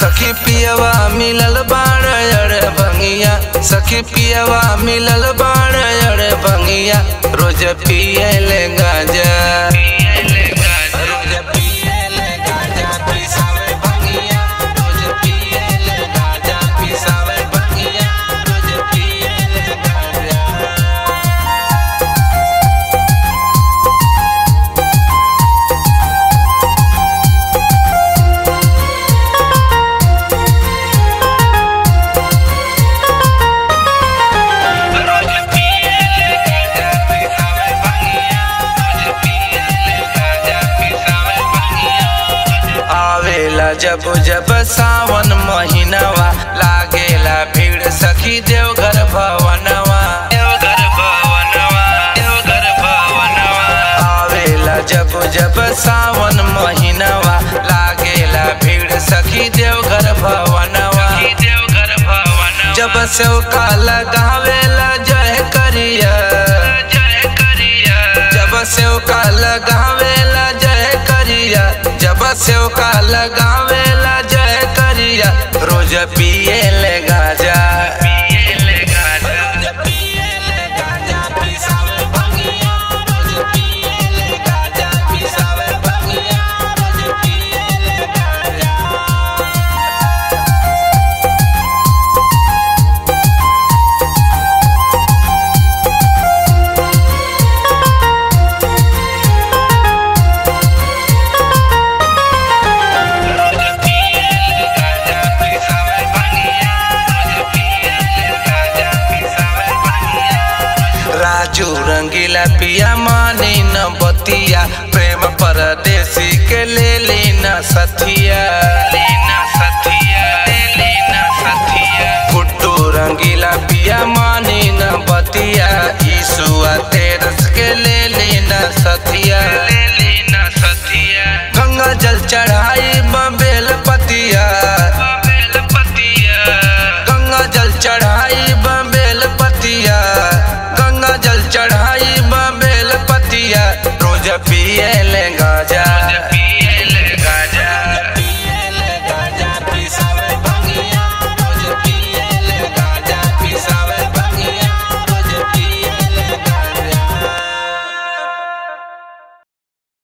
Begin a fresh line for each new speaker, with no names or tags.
सखी पियवा मिलल बाड़ अड़ भंगिया सखी पियवा मिलल बाड़ अड़ भंगिया रोज पिए ले गाजा रोज पिए ले गाजा पिसावे भंगिया रोज पिए ले गाजा पिसावे भंगिया रोज पिए ले गाजा रोज पिए ले गाजा पिसावे भंगिया रोज पिए ले गाजा पिसावे भंगिया आवेला जब जब सावन महीनावा लागेला भीड़ सखी देवघर भवनवा देवघर भवनवा देवघर भवनवा आवेला जब जब सावन महीनावा लागेला भीड़ सखी देवघर भवनवा देवघर भवनवा जब से का लगावेला जय करिया जय करिया जब से का लगावेला जय करिया जब से का लगावेला जय करिया रोज पिए ले गाजा पिए ले गाजा पिए ले गाजा पिसावे भंगिया रोज पिए ले गाजा पिसावे भंगिया रोज पिए ले गाजा रोज पिए ले गाजा पिसावे भंगिया रोज पिए ले गाजा पिसावे भंगिया राजू रंगीला पिया मानी न बतिया प्रेम परदेसी के ले लीना सथिया लीना सथिया लीना सथिया गुड्डू रंगीला पिया मानी न बतिया ईसुआ तेरस के ले लीना सथिया ले लीना सथिया गंगा जल चढ़ाई